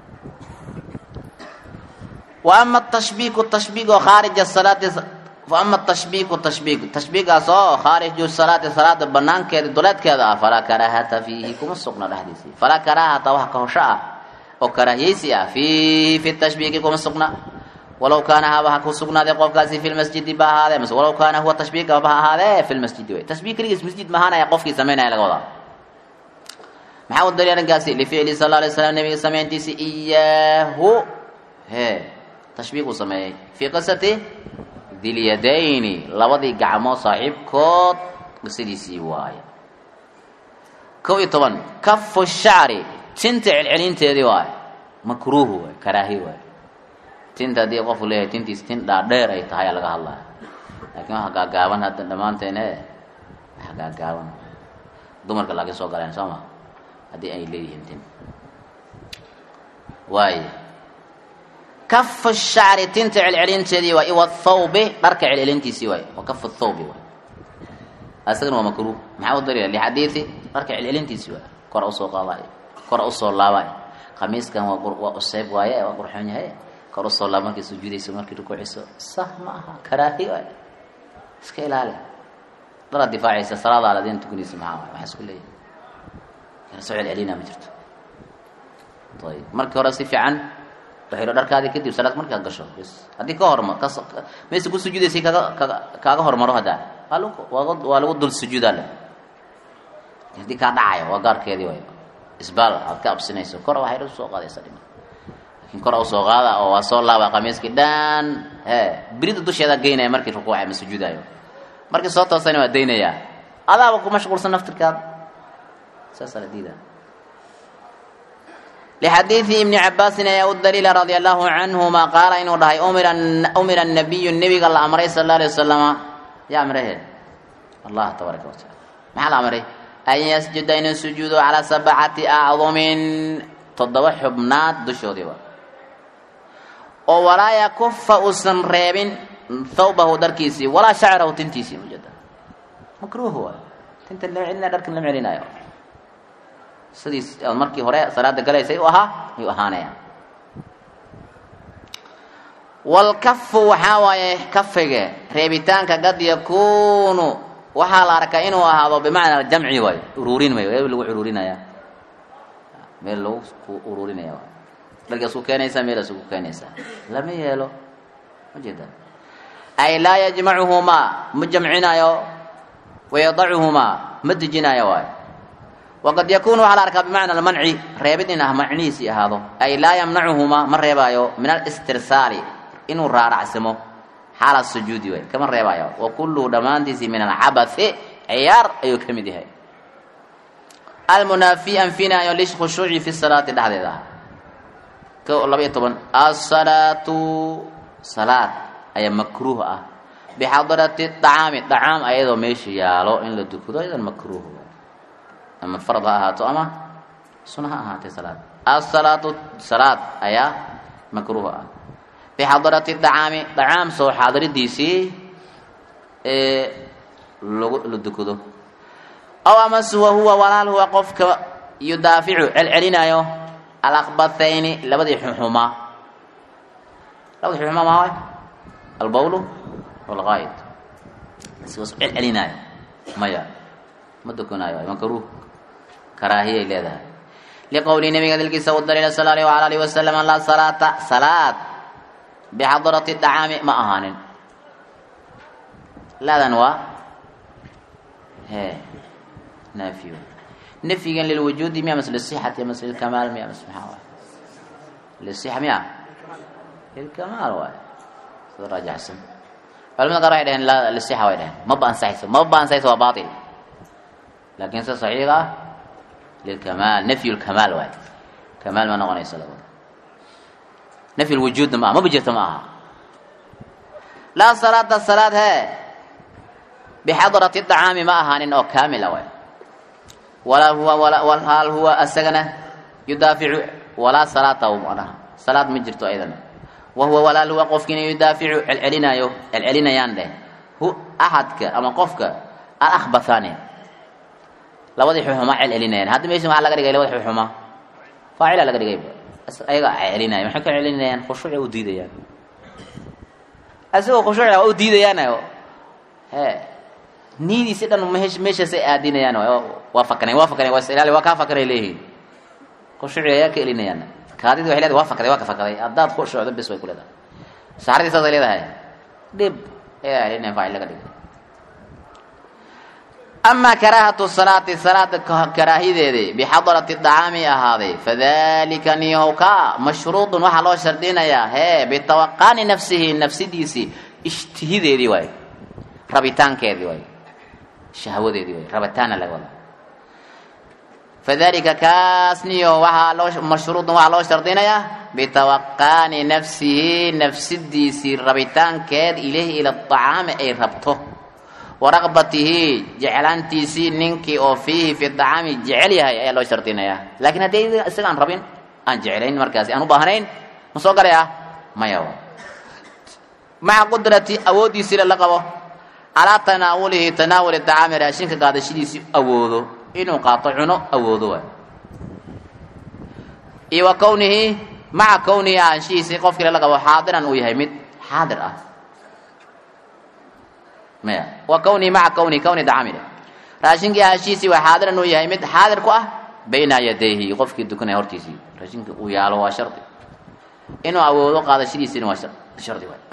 wa ama tashbiiku tashbiig oo khaarija salaati fa ama tashbiiku tashbiig tashbiigaas oo khaariju salaati salaada banaankeeda duleedkeeda ah falaa karaahata fiihi kuma sugna dhexdiisii falaa karaahata wax kahosho ah oo karaahiyeysi ah fiihi fi tashbiiki kuma sugna walow kaana haba ha ku sugnaaday qofkaasi fi lmasjidi ba ahaadee mase walow kaana huwa tashbiiga ba ha ahaadee fi lmasjidi wey tashbiih keligiis masjid mahaanaya qofkii samaynaya laga wadaa maxaa u daliil arrinkaasi lificli sal la alay slam nabiga samayntiisi iyaahu he tashbiih uu sameeyey fii qisati dilyadayni labadii gacmood saaxiibkood qisadiisii waaye kow iyo toban kafu shacri tinta celcelinteedii waaye makruuhu waay karaahi waay tinta haddii qofku leeyahay tintiis tin dhaadheer ay tahay laga hadlaya laakiin waxa gaagaaban hadda dhammaanteen e waxa gaagaaban dumarka laakiin soo galeen soo ma haddii ay leeyihiin tin waay kafu shacri tinta celcelinteedii waay iwa thawbi dharka celcelintiisii waay wa kafu thawbi waay asagana waa makruuh maxaa u daliila lixadiidi dharka celcelintiisii waay kora usoo qaadaay kora usoo laabaay khamiiskan waa waa useyb waaye waa qurxoon yahay kor usoo laab markay sujuudayso markay rukuuciso sah ma aha karaahi waay iska ilaali daraad difaacaysa salaadaada adin tukanaysa maxaa waay waxaa isku leeyahay kana soo celcelina ma jirto ayib markii hore si fiican waxaylo dharkaadii kadib salaad markaad gasho bs haddii ka horma kas mayse ku sujuudaysay kaga kaga kaaga hormaro haddaa waa lagu waa waa lagu dul sujuudaa le haddii kaa dhacayo waa gaarkeedii waay isbaal aad ka absinayso kor waxay usoo qaadaysa dhima laakiin kor usoo qaada oo waa soo laaba qamiiskii dhan he birida dusheeda geynaya markii rukuuca ma sujuudayo markii soo toosayna waa daynayaa adaaba ku mashquulsan naftirkaada saasaa la diidaa لxadiiثi iبni cabaasin ayaa u daliila radي الlahu canهuma qaala inuu dhahay umira الnabiyu nebiga la amray sal اله alيه wasalama ya amrehe allah tabaaraka wataala maxaa la amray an yasjuda inuu sujuudo calىa sabcati acdumin toddoba xubnaad dushoodiiba oo walaa yakufa uusan reebin thawbahu dharkiisii walaa shacrahu tintiisii mujada makruh waay tinta lama celina dharkan lama celinayo sidiis markii hore salaada galaysay u ahaa ayuu ahaanaya walkafu waxaa waaye kafiga reebitaanka qad yakuunu waxaa la arkaa inuu ahaado bimacna jamci waayo uruurin mayo meel lagu uruurinaya meel lagu ku uruurinaya waay dharkaas ku keenaysaa meelaas ku keenaysaa lama yeelo ma jeeda ay laa yajmacuhumaa ma jamcinayo wayadacuhumaa ma dejinayo waayo waqad yakuunu waxaa la arkaa bimacna almanci reebid in ah macnihiisii ahaado ay laa yamnacuhumaa ma reebaayo min alistirsaali inuu raaracsamo xaala sujuudi way kama reebaayo wa kulluhu dhammaantiisii min alcabathi ciyaar ayuu ka mid yahay almunaafi anfinaayo lkhushuuci fi salaati dhexdeeda ah ko laba iyo toban asalaatu salaad ayaa makruuh ah bixadarati dacaami dacaam ayadoo meesha yaalo in la dukado ayadan makruuh ama farad ha ahaato ama suna ha ahaatee salaad asalaatu salaad ayaa makruuh ah bixadarati dacaami dacaam soo xaadiridiisii ee lagu la dukado aw amase wa huwa walaal huwa qofka yudaaficu celcelinaayo alaqbathayni labadii xuxumaa labadii xuxumaa maa waay albawlu walqaa'id sigaas celcelinaayo maya ma dukanaayo makruuh karaahiyay leedahay liqowli nabiga dalkiisa u daliila sal alيh wala alih wasalam laa salaata salaad bixadarati dacaami ma ahaanin laadan waa he naafiyo nafyigan lilwujuudi miya mas lisixati mas lilkamaal miya mas maxaa waay lisixa miya lilkamaal waay sida raajaxsan culamada qaar waxay dhaheen la lisixa way dhaheen maba ansaxayso maba ansaxayso waa bail laakiin sida saxiiga ah lilkamaal nafyu lkamaal waay kamaal ma noqonayso labada nafyu lwujuudna ma aha maba jirto ma aha laa salaata salaad hee bixadrati dacaami ma ahaanin oo kaamila waay walaa huwa hal huwa asagana yudaaficu walaa salaata manaha salaad ma jirto ayadana wa huwa walaal huwa qofkiina yudaaficu celcelinaayo celcelinayaan dheh hu axadka ama qofka alahbathani labadii xuxuma celcelinayaan hadda meesha maxaa laga dhigay labada xuxuma faacila laga dhigay ayaga celcelinaya maxay ka celcelinayaan khushuuci u diidayaan asagoo khushuuci waa u diidayaanayo he niidiisi dhan meesh meeshaasay aadinayaan waa fakanayn waa fakanayn waa isilaali waa kaa fakanay leeyihiin khushuuci ayaa ka elinayaan kaadidi waxay leedahay waa fakaday waa ka fakaday haddaad khushuucdo bis way ku leedahay saxradii saasay leedahay dhib ee ina faacil laga dhigay ama karaahatu salaati salaada karaahideedii bixadarati dacaami ahaaday fadalika niyahow ka mashruudun waxaa loo shardinayaa hee bitawaqaani nafsihi nafsidiisii ishtihideedii waay rabitaankeedii waay shahwadeedii waay rabitaana laga wada fadalika kaas niyo waxaa loo mashruudun waxaa loo shardinayaa bitawaqaani nafsihi nafsidiisii rabitaankeed ilayhi ila acaami ay rabto waraqbatihi jeclaantiisii ninkii oo fiihi fi dacaami jecel yahay ayaa loo shardinayaa laakiin haddii isaga aan rabin aan jeclayn markaasi aan u baahnayn ma soo galaya maya maca qudrati awooddiisii la qabo calaa tanaawulihi tanaawuli dacaami raashinka qaadashadiisii awoodo inuu qaato cuno awoodo waay iyo wa kownihi maca kownihi ahaanshihiisii qofkii lala qabo xaadiran uu yahay mid xaadir ah maya wa kownihi maca kownihi kowni dacaamile raashinkii ahaanshihiisii waa xaadiran uu yahay mid xaadir ku ah bayna yadayhi qofkii dukanaya hortiisii raashinka uu yaalo waa shardi inuu awoodo qaadashadiisiina waa shardi waay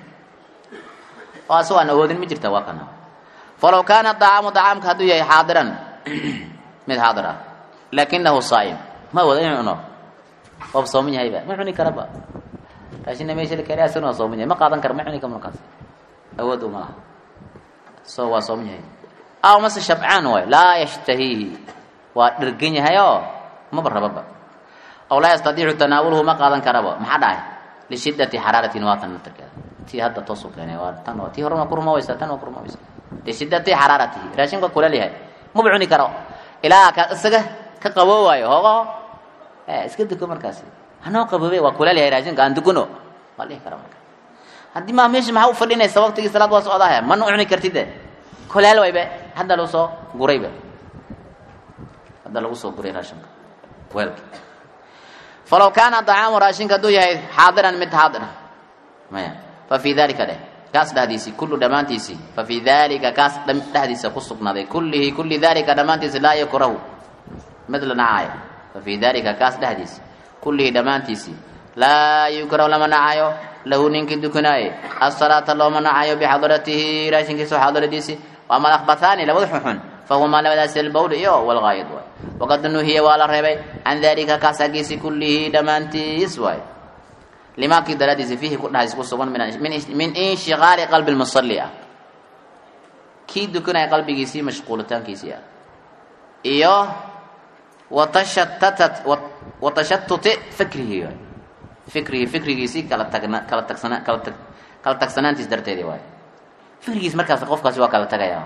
oo asagoo aan awoodin ma jirta waa kana falaw kaana dacaamu dacaamka hadduu yahay xaadiran mid xaadir ah laakinahu saa'im ma awooda inuu cuno waaba sooman yahayba ma cuni karaba raashinna meesha la keenay asagana waa sooman yahay ma qaadan kara ma cuni kara markaas awood uma laha so waa sooman yahay aw mase shabcaan waay laa yashtahiihi waa dhergan yahayoo maba rababa aw laa yastadiicu tanaawuluhu ma qaadan karaba maxaa dhahay lishiddati xaraaratin waa tan natarkeeda tii hadda toosu keenay waa tan tii hore waa ku rumaweysa tan waa ku rumaweysa lishiddati xaraaratihi raashinka kuleel yahay maba cuni karo ilaa ka isaga ka qaboowaayo hoogo iska duko markaasi hanoo qaboobe waa kuleel yahay raashinka aan dukuno waa dhihi kara marka haddii maa meesha maxaa u fadhinaysa waqtigii salaad waa socdaha mana cuni kartide kuleel waybe hadda lagu soo guraybe hadda lagu soo guray raashinka weelka falaw kaana dacaamu raashinka hadduu yahay xaadiran mid xaadira maya fa fii dalika dheh kaas dhexdiisii kullu dhammaantiisii fa fii dalika kaas dhexdiisa ku sugnaaday kullihi kulli dalika dhammaantiisi laa yukrahu mid la nacaayo fa fii dalika kaas dhexdiisi kullihi dhammaantiisii laa yukrahu lama nacayo lahu ninkii dukanaaye asalaata looma nacayo bixadaratihi raashinkiisa xaadiradiisii waama alakbathaani labada xunxun fahumaa labadaasi albowl iyo walgaayid waay waqad nuhiya waa la reebay can dalika kaas aggiisi kullihi dhammaantiis waay limaakii daraadiisi fiihi ku dhahays ku sugan min inshiqaali qalbi lmusalli ah kii dukanaya qalbigiisii mashquulitaankiisii ah iyo watashattatat watashatuti fikrihi waay fikrihi fikrigiisii kala tagna kala tagsana kala tag kala tagsanaantiis darteedii waay fikrigiis markaas qofkaasi waa kala tagaya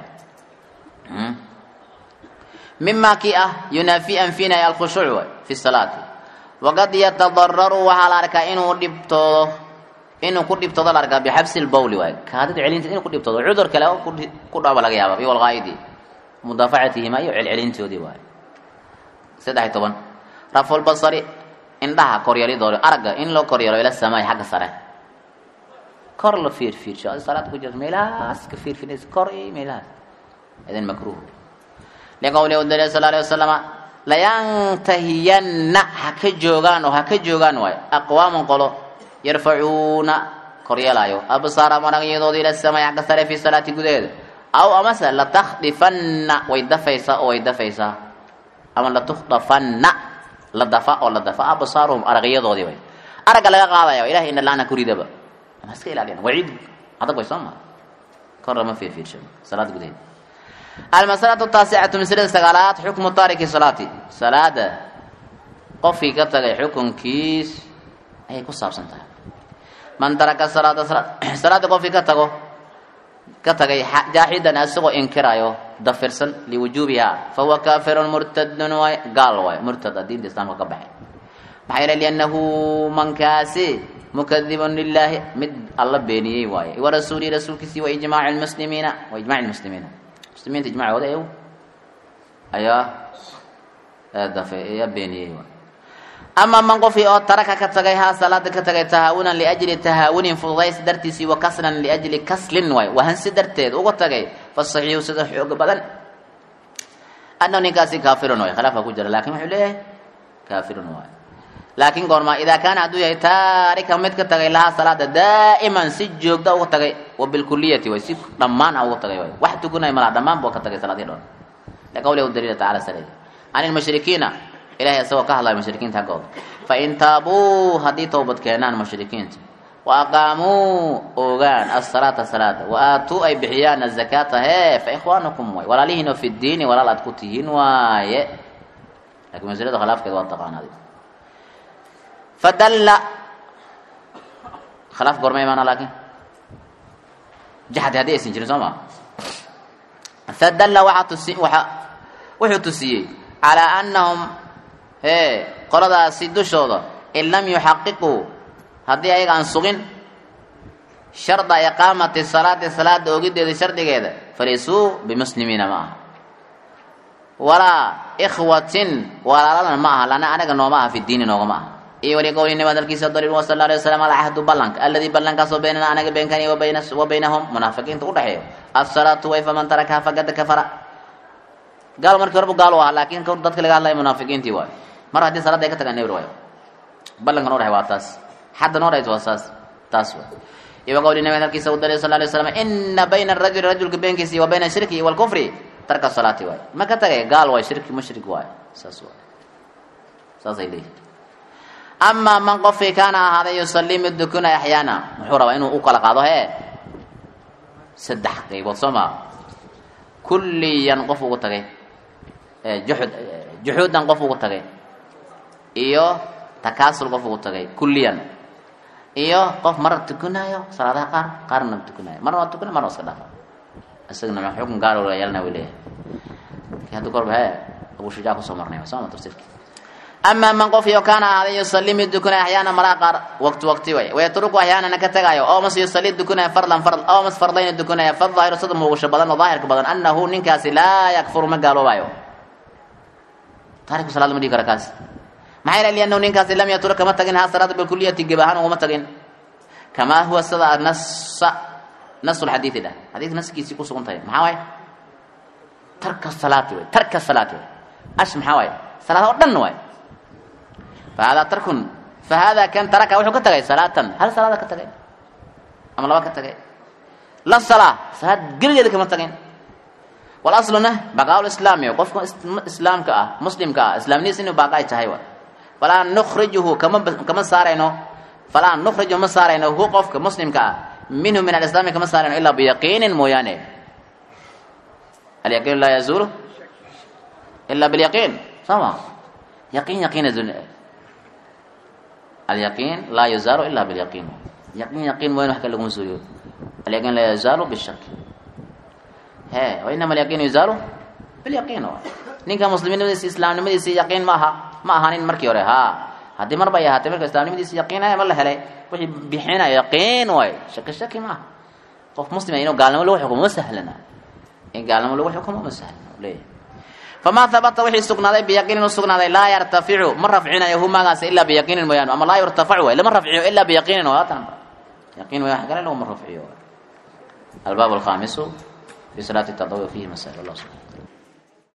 mima kii ah yunaafi anfinaya alkhushuuc waay fi salaati waqad yatadararu waxaa la arkaa inuu dhibtoodo inuu ku dhibtoodo la arkaa bixabsi lbowli waay kaadida celinta inuu ku dhibtoodo cudur kale ku dhaaba laga yaaba iyo walqaayidi mudaafacatihima iyo celcelintoodii waay saddex iyo toban rafulbasari indhaha koryalidooda aragga in loo koryalo ila samaay xagga sare kor la fiirfiirsho adi salaada ku jirto meelahaas ka fiirfiirnaysa kor iyo meelahaas idin makruuh liqowlihi dal sal alay wasalama layantahiyanna ha ka joogaan oo ha ka joogaan waay aqwaaman qolo yarfacuuna koryeelaayo absaara maragyadoodi ila samay xagga sare fi salaati gudaheeda aw amase latakdifanna way dafaysaa oo way dafaysaa ama latukdafanna la dafa oo la dafa absaaruhum aragyadoodii way aragga laga qaadaya ilahay ina laana kuridaba ama iska ilaaliyan waciid adag way soo maa kor lama fiirfiirsho salaada gudaheeda almasalatu taasicatu maslada sagaalaad xukmu taariki salaati salaada qofkii ka tagay xukunkiis ayay ku saabsan tahay man taraka salaada salaada qofkii ka tago ka tagay jaaxidan isagoo inkirayo dafirsan liwujuubiha fahuwa kaafirun murtadun waay gaal waay murtada diinta islaamka ka baxay maxaa yeele liannahu mankaasi mukadibun lilaahi mid alla beeniyey waaye warasuulihi rasuulkiisii waijmaaci lmuslimiina waijmaci lmuslimiina muslimiinta ijmacooda ew ayaa dafay ayaa beeniyey waay ama man qofkii oo taraka ka tagay haa salaada ka tagay tahaawunan liajli tahaawunin fududays dartiisii wa kaslan liajli kaslin waay wahansi darteed uga tagay fasaxiixu sida xooga badan annahu ninkaasi kaafirun waay khilaafka ku jira lakin wuxuu leeyahay kaafirun waay laakiin goormaa idaa kaana hadduu yahay taarika mid ka tagay lahaa salaada daa'iman si joogta uga tagay wa bilkuliyati way si dhammaan a uga tagay way wax tukunay malaha dhammaan buu ka tagay salaadii dhoon liqawlihi daliila tacala saleey can ilmushrikiina ilahay isagoo ka hadlaya mushrikiinta haggooda fain taabuu haddii towbad keenaan mushrikiinta wa aqaamuu ogaan asalaata salaada wa aatuu ay bixiyaan azakaata hee fa ikhwaanukum way walaalihiinoo fi ddiini walaal aad ku tihiin waaye lakin maslada khilaafkeeda waa taqaanaadi fadalla khilaaf goorma imaana laakiin jaxdi haddii aysan jirin soo maa fadalla waxaa tusi waxa wuxuu tusiyey calaa annahum hee qoladaasi dushooda in lam yuxaqiquu haddii ayaga aan sugin sharda iqaamati salaati salaada ogideeda shardigeeda falaysuu bimuslimiina ma aha walaa ikhwatin walaalana ma aha lana anaga nooma aha fi diini noogama aha iyo wali qowli nabi hadalkiisa daliil wa sal alay waslam alcahdu ballanka alladii ballankaasoo baynana anaga beenkani wa bayna wa baynahum munaafiqiinta udhexeeyo asalaatu way faman tarakaha faqad kafara gaal markii horbu gaal u ahaa laakiin dadka laga hadlaya munaafiqiintii waayo mar haddii salaada ay ka tagaan nebr waayo ballanka noo dhahay waa taas xadda noo dhahayt waa saas taas waay iyo wa qowli nabi hadalkiisa u daliil sal alay waslam ina bayna arajuli rajulka beenkiisi wa bayna ashirki walkufri tarka salaati waay ma ka tagay gaal waay shirki mushrik waay saas waay saasay leeyihin amaa man qofkii kaana ahaaday yusalii mid dukunay axyaana muxuu rabaa inuu u kala qaado hee saddex qaybood soo maa kulliyan qof ugu tagay juxud juxuudan qof ugu tagay iyo takaasul qof ugu tagay kulliyan iyo qof marna tukunaayo salaadaha qaar qaarna tukunaayo marna waa tukunay marna waa iska dhaafa isagana ma xukun gaar la yeelana way leeyahay hadda korba hee abu shujaa kusoo marnay soo ma tafsiirki amaa man qof iyo kaana ahaaday yusalii mid dukunay axyaana maraa qaar waqti waqti way wayatruku axyaanana ka tagaayo oo mas yusalii dukunaya fardan fard oo mas fardayna dukunaya fadaahiru sida muuqasho badan oo daahirka badan annahu ninkaasi laa yakfuru ma gaaloobayo taariku salaad ma dhigi kara kaas maxaa yeelay liannahu ninkaasi lam yatruk kama tagin ha salaada bilkuliyati geb ahaan uguma tagin kamaa huwa sida nasa nasu lxadiidi dhah xadiidka naskiisii ku sugan tahay maxaa waaye tarka salaati way tarka salaati way ash maxaa waaye salaad oo dhan waay fahada tarkun fahada kan taraka wuxuu ka tagay salaatan hal salaada ka tagay ama laba ka tagay la salaa salaad geligeeda kama tagin walasluna baqaa lislaami qofka islaamka ah muslimka ah islaamnidiis inuu baaqa ay tahay waay falaa nukhrijuhu kama kama saarayno falaa nukhriju ma saarayno hu qofka muslimka ah minhu min alislaami kama saarayno ilaa biyaqiinin mooyaane alyaqiin laa yazuulu ilaa bilyaqiin soo ma yaqiin yaqiin alyaqiin laa yazaalu ilaa bilyaqiin yaqiin yaqiin mooyane wax kale laguma suuriyo alyaqiin laa yazaalu bishak he wainama alyaqiinu yazaalu bilyaqiin ninka muslimnimadiisi islaamnimadiisi yaqiin ma aha ma ahanin markii hore ha haddii mar bay ahaatay marka islaamnimadiisi yaqiinaya ma la helay wixii bixinaya yaqiin waay shaki shaki ma aha qof muslima inuu gaalnimo lagu xukumo ma sahlana in gaalnimo lagu xukumo ma sahlana leeyahay famaa habata wixii sugnaaday biyaqiinin u sugnaaday laa yartaficu ma rafcinayo hu maagaas ilaa biyaqiinin mooyaane ama laa yurtafacu way lama rafciyo ilaa biyaqiinin waa tan yaqiin way wax kale laguma rafciyo albaab alkhaamisu fi salaati tadawi fihi masail allah subhana